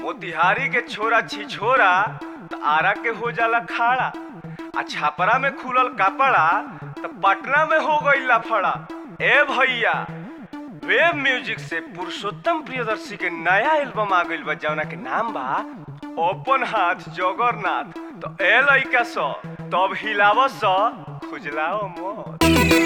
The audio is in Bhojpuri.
मोतिहारी के छोरा छिछोरा त आरा के हो जाला खाड़ा आ छापरा में खुलल कपड़ा त पटना में हो गई लफड़ा ए भैया वेब म्यूजिक से पुरुषोत्तम प्रियदर्शी के नया एल्बम आ गइल बा जौना के नाम बा ओपन हाथ जगरनाथ तो ए लइका स तब हिलाव स खुजलाओ मत